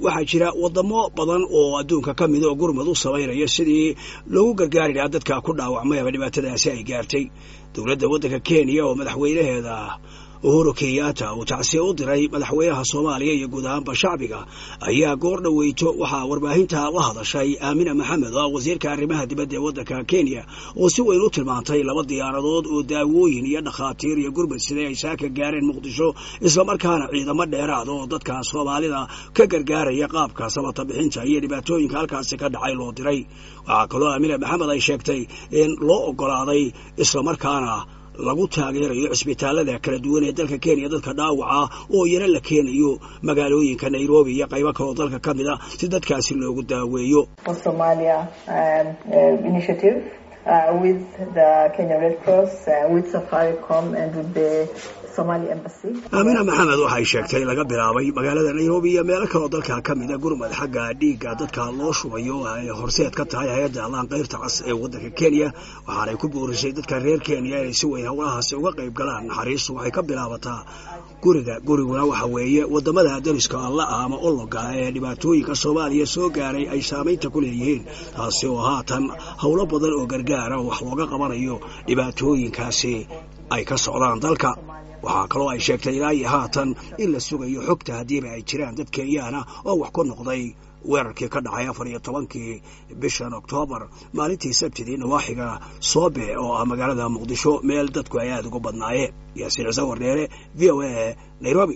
waxaa jira wadamo badan oo adduunka ka mida oo gurmad u samaynaya sidii loogu gargaari lahaa dadka ku dhaawacmay ama dhibaatadaasi ay gaartay dowladda waddanka kenya oo madaxweynaheeda uhuru kenyatta uu tacsiye u diray madaxweynaha soomaaliya iyo guud ahaanba shacbiga ayaa goor dhoweyto waxaa warbaahinta la hadashay aamina maxamed oo ah wasiirka arrimaha dibadda ee waddanka kenya oo si weyn u tilmaantay laba diyaaradood oo daawooyin iyo dhakhaatiir iyo gurmad siday ay saaka gaareen muqdisho islamarkaana ciidamo dheeraad oo dadka soomaalida ka gargaaraya qaabka samata bixinta iyo dhibaatooyinka halkaasi ka dhacay loo diray waxaa kaloo aamina maxamed ay sheegtay in loo ogolaaday islamarkaana lagu taageerayo cisbitaalada kala duwan ee dalka kenya dadka dhaawaca oo iyana la keenayo magaalooyinka nairobi iyo qaybo kaloo dalka ka mid a si dadkaasi loogu daaweeyo aamina maxamed waxay sheegtay laga bilaabay magaalada nairobi iyo meelo kaloo dalka ka mida gurmad xagga dhiigga dadka loo shubayo ay horseed ka tahay hay-adda allaan kayrta cas ee waddanka kenya waxaanay ku boorisay dadka reer kenya inay si weyn howlahaasi uga qayb galaan naxariistu waxay ka bilaabataa guriga guriguna waxa weeye wadamada dariska alla ah ama ologa ee dhibaatooyinka soomaaliya soo gaaray ay saamaynta ku leeyihiin taasi oo haatan howlo badan oo gargaara wax looga qabanayo dhibaatooyinkaasi ay ka socdaan dalka waxaa kaloo ay sheegtay ilaa iyo haatan in la sugayo xogta haddiiba ay jiraan dad kenyaana oo wax ku noqday weerarkii ka dhacay afar iyo tobankii bishan oktoobar maalintii sabtidii nawaaxiga soobe oo ah magaalada muqdisho meel dadku ay aada ugu badnaayeen yaasiin ciise wardheere v o a nairobi